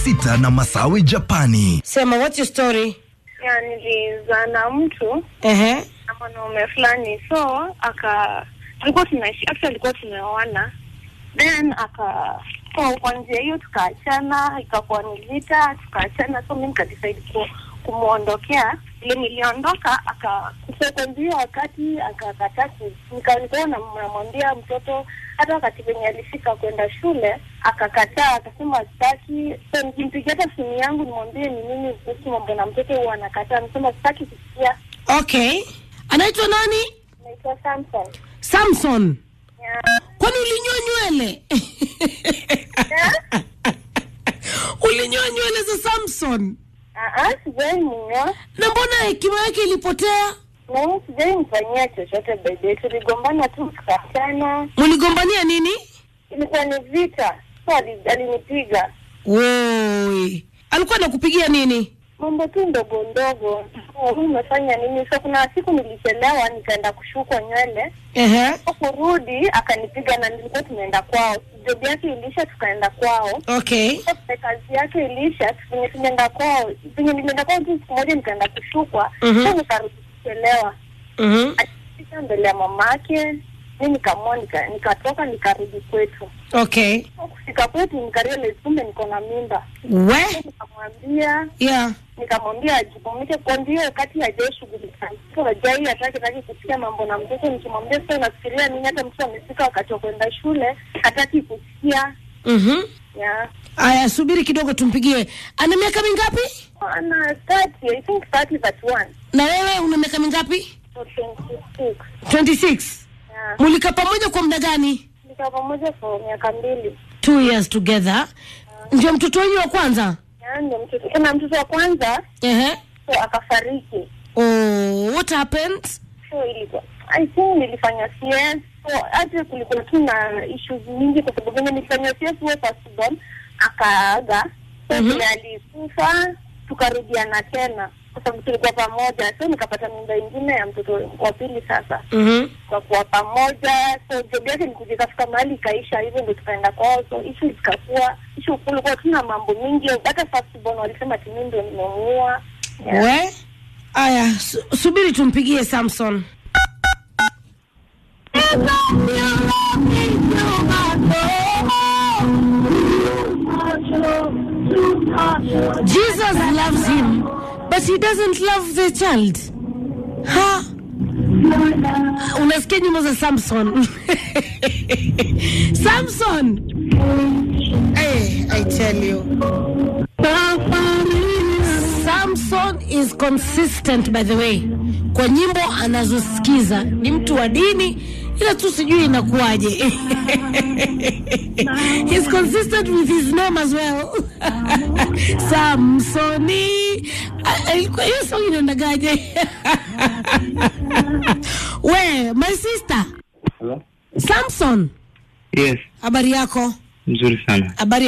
sita na Masawi Japani. Sema, what's your story? ya nilizaa na mtu Ehe. na mwanaume fulani so aka tulikuwa tunaishi actually alikuwa tumeoana then aka so kwa njia hiyo tukaachana ikakuwa ni vita tukaachana so mi nikadecide ku, kumwondokea ile niliondoka aka so kwa njia wakati akakataa ku- nika- nikawa nam- namwambia mtoto hata wakati venye alifika kwenda shule akakataa akasema sitaki so nikimpigia hata simu yangu nimwambie ni nini kuhusu mambo na mtoto huwa anakataa nisema sitaki kusikia Okay. Anaitwa nani? naitwa Samson Samson. yeah. Kwani ulinyoa nywele? ulinyoa nywele za Samson? Ah, ah, sijai mnyoa Na mbona hekima yake ilipotea? na mimi sijai mfanyia chochote bebe tuligombana tu tukaachana Mligombania nini? ilikuwa ni vita so ali- alinipiga Woi. Alikuwa anakupigia nini? mambo tu ndogo ndogo Oh, huu umefanya nini so kuna siku nilichelewa nikaenda kushukwa nywele Ehe. so kurudi akanipiga na nilikuwa tumeenda kwao job yake ilisha tukaenda kwao Okay. So, kazi yake ilisha venye tumeenda kwao venye nilienda kwao tu siku moja nikaenda kushukwa Mhm. so nikarudi kuchelewa Mhm. akifika mbele ya mamake mi nikamua nika- nikatoka nikarudi kwetu Okay. So, kufika kwetu nikarealize kumbe niko na mimba We? So, nikamwambia Yeah. nikamwambia ajikumike kwa ndio wakati hajaishughulika so hajai hataki taki kusikia mambo na mtoto nikimwambia sasa unafikiria nini hata mtoto amefika wakati wa kwenda shule hataki kusikia Mhm. yeah. Aya, subiri kidogo tumpigie. Ana miaka mingapi? ana 30 i think 30 but one Na wewe una miaka mingapi? so 26 26. yeah. Mulika pamoja kwa muda gani? Tulikaa pamoja for miaka mbili Two years together. Ndio mtoto wenyu wa kwanza? Yeah, ndio mtoto kuna mtoto wa kwanza Ehe. so akafariki Oh, what happened? so ilikuwa I think nilifanya CS so hata kulikuwa tu na issues nyingi kwa sababu venye nilifanya CS huo firstborn akaaga so Mhm. vile alikufa tukarudiana tena kwa sababu tulikuwa pamoja so nikapata mimba ingine ya mtoto wa pili sasa Mhm. kwa kuwa pamoja so job yake nikuja ikafika mahali ikaisha hivyo ndo tukaenda kwao so ishu zikakuwa ishu kulikuwa tuna mambo mingi hata firstborn walisema timi ndo nimemuua yeah. We? Aya, su subiri tumpigie Samson. Jesus loves him, but he doesn't love the child. Ha? Unasikia nyimbo za Samson. Samson. Hey, I tell you. Samson is consistent by the way, kwa nyimbo anazosikiza ni mtu wa dini, ila tu sijui inakuwaje. He's consistent with his name as well. Samsoni. Ah, ilikuwa- Hiyo song inaendagaje? We, my sister Hello? Samson, Yes, habari yako? mzuri sana. Habari